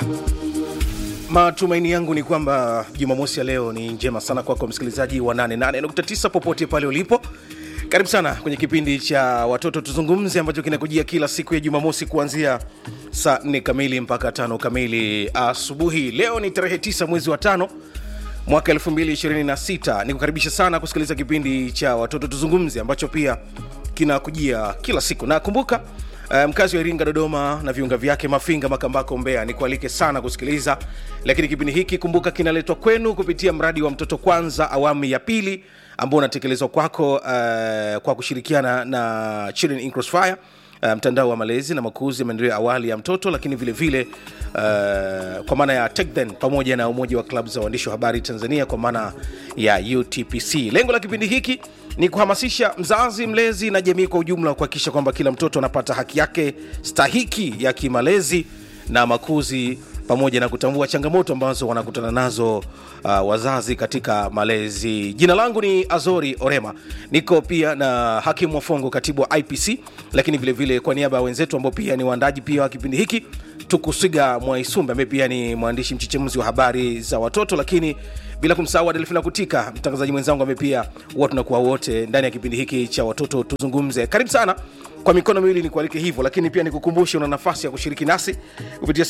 Matumaini yangu ni kwamba Jumamosi ya leo ni njema sana kwako msikilizaji wa 88.9 popote pale ulipo. Karibu sana kwenye kipindi cha watoto tuzungumze ambacho kinakujia kila siku ya Jumamosi kuanzia saa 4 kamili mpaka tano kamili asubuhi. Leo ni tarehe 9 mwezi wa tano mwaka 2026. Nikukaribisha sana kusikiliza kipindi cha watoto tuzungumze ambacho pia kinakujia kila siku, na kumbuka Uh, mkazi wa Iringa, Dodoma na viunga vyake, Mafinga, Makambako, Mbeya, nikualike sana kusikiliza. Lakini kipindi hiki kumbuka, kinaletwa kwenu kupitia mradi wa Mtoto Kwanza awamu ya pili ambao unatekelezwa kwako uh, kwa kushirikiana na Children in Crossfire uh, mtandao wa malezi na makuzi ya maendeleo ya awali ya mtoto, lakini vile vile uh, kwa maana ya TechThen pamoja na umoja wa klabu za waandishi wa habari Tanzania kwa maana ya UTPC. Lengo la kipindi hiki ni kuhamasisha mzazi, mlezi na jamii kwa ujumla kuhakikisha kwamba kila mtoto anapata haki yake stahiki ya kimalezi na makuzi pamoja na kutambua changamoto ambazo wanakutana nazo uh, wazazi katika malezi. Jina langu ni Azori Orema, niko pia na Hakimu Wafongo, katibu wa IPC, lakini vilevile vile kwa niaba ya wenzetu ambao pia ni waandaji pia wa kipindi hiki Tukusiga Mwaisumbe ambaye pia ni mwandishi mchechemuzi wa habari za watoto, lakini bila kumsahau Adelfina Kutika, mtangazaji mwenzangu ambaye pia huwa tunakuwa wote ndani ya kipindi hiki cha watoto tuzungumze. Karibu sana kwa mikono miwili nikualike hivyo, lakini pia nikukumbushe una nafasi ya kushiriki nasi kupitia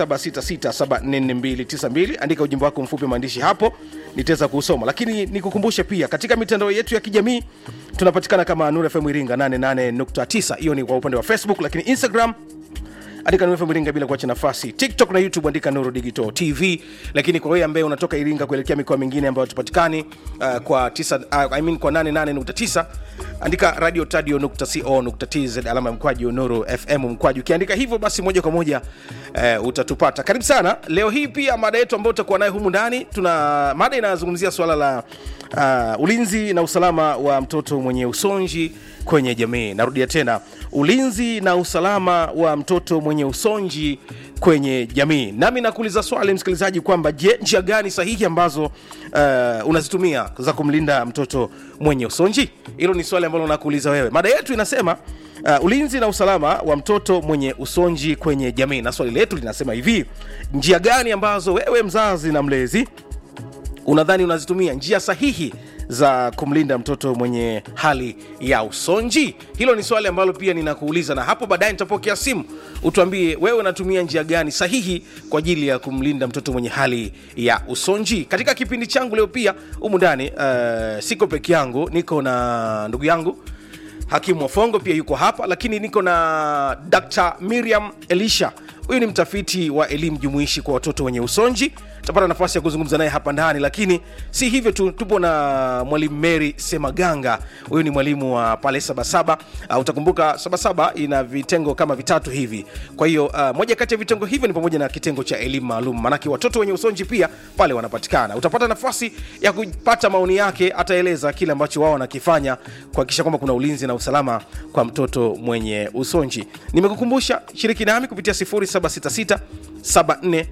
0766744292. Andika ujumbe wako mfupi maandishi hapo, nitaweza kuusoma. Lakini nikukumbushe pia katika mitandao yetu ya kijamii tunapatikana kama Nuru FM Iringa 88.9, hiyo ni kwa upande wa Facebook, lakini Instagram andika Nuru FM Iringa bila kuacha nafasi. TikTok na YouTube andika Nuru Digital TV. Lakini kwa wewe ambaye unatoka Iringa kuelekea mikoa mingine ambayo tupatikani uh, kwa tisa, uh, I mean kwa 88.9 andika radio tadio.co.tz alama ya mkwaju Nuru FM mkwaju. Ukiandika hivyo basi moja kwa moja uh, utatupata. Karibu sana. Leo hii pia mada yetu ambayo tutakuwa nayo humu ndani, tuna mada inazungumzia swala la uh, ulinzi na usalama wa mtoto mwenye usonji kwenye jamii. Narudia tena, ulinzi na usalama wa mtoto mwenye usonji kwenye jamii. Nami nakuuliza swali msikilizaji, kwamba je, njia gani sahihi ambazo uh, unazitumia za kumlinda mtoto mwenye usonji? Hilo ni swali ambalo nakuuliza wewe. Mada yetu inasema uh, ulinzi na usalama wa mtoto mwenye usonji kwenye jamii, na swali letu linasema hivi: njia gani ambazo wewe mzazi na mlezi unadhani unazitumia njia sahihi za kumlinda mtoto mwenye hali ya usonji? Hilo ni swali ambalo pia ninakuuliza, na hapo baadaye nitapokea simu utuambie wewe unatumia njia gani sahihi kwa ajili ya kumlinda mtoto mwenye hali ya usonji. Katika kipindi changu leo pia humu ndani uh, siko peke yangu, niko na ndugu yangu Hakimu Wafongo pia yuko hapa, lakini niko na Dr. Miriam Elisha. Huyu ni mtafiti wa elimu jumuishi kwa watoto wenye usonji. Tutapata nafasi ya kuzungumza naye hapa ndani, lakini si hivyo tu, tupo na mwalimu Mary Semaganga. Huyu ni mwalimu wa pale Sabasaba. Uh, utakumbuka Sabasaba ina vitengo kama vitatu hivi. Kwa hiyo uh, moja kati ya vitengo hivyo ni pamoja na kitengo cha elimu maalum, maanake watoto wenye usonji pia pale wanapatikana. Utapata nafasi ya kupata maoni yake, ataeleza kile ambacho wao wanakifanya kuhakikisha kwamba kuna ulinzi na usalama kwa mtoto mwenye usonji. Nimekukumbusha, shiriki nami kupitia 0766 74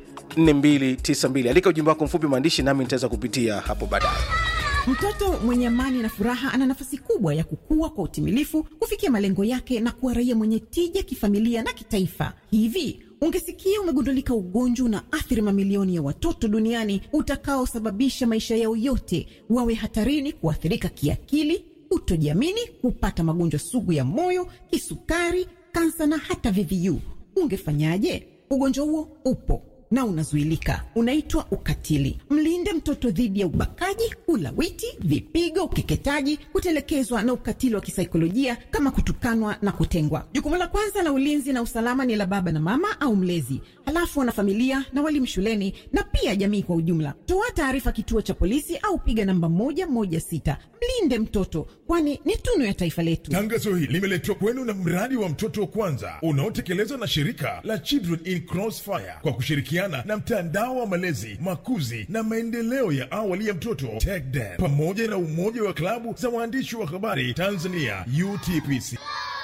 4292. Andika ujumbe wako mfupi maandishi, nami nitaweza kupitia hapo baadaye. Mtoto mwenye amani na furaha ana nafasi kubwa ya kukua kwa utimilifu, kufikia malengo yake na kuwa raia mwenye tija kifamilia na kitaifa. Hivi ungesikia umegundulika ugonjwa na athiri mamilioni ya watoto duniani utakaosababisha maisha yao yote wawe hatarini kuathirika kiakili, kutojiamini, kupata magonjwa sugu ya moyo, kisukari, kansa na hata VVU, ungefanyaje? Ugonjwa huo upo na unazuilika, unaitwa ukatili. Mlinde mtoto dhidi ya ubakaji, ulawiti, vipigo, ukeketaji, kutelekezwa na ukatili wa kisaikolojia kama kutukanwa na kutengwa. Jukumu la kwanza la ulinzi na usalama ni la baba na mama au mlezi, halafu wanafamilia na walimu shuleni na pia jamii kwa ujumla. Toa taarifa kituo cha polisi au piga namba moja moja sita. Mlinde mtoto, kwani ni tunu ya taifa letu. Tangazo hili limeletwa kwenu na mradi wa mtoto wa kwanza unaotekelezwa na shirika la Children in Crossfire kwa kushirikiana na mtandao wa malezi, makuzi na maendeleo ya awali ya mtoto TechDen pamoja na umoja wa klabu za waandishi wa habari Tanzania UTPC.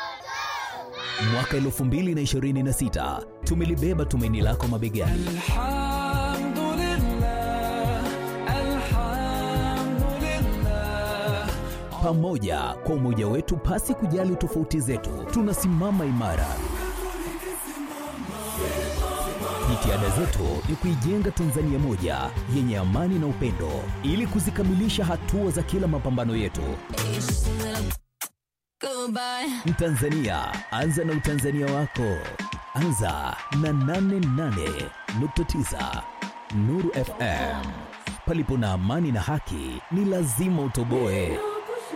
Mwaka 2026 tumelibeba tumaini lako mabegani. Pamoja kwa umoja wetu, pasi kujali tofauti zetu, tunasimama imara. Jitihada zetu ni kuijenga Tanzania moja yenye amani na upendo, ili kuzikamilisha hatua za kila mapambano yetu. Mtanzania, anza na utanzania wako. Anza na 88.9 Nuru FM. Palipo na amani na haki, ni lazima utoboe.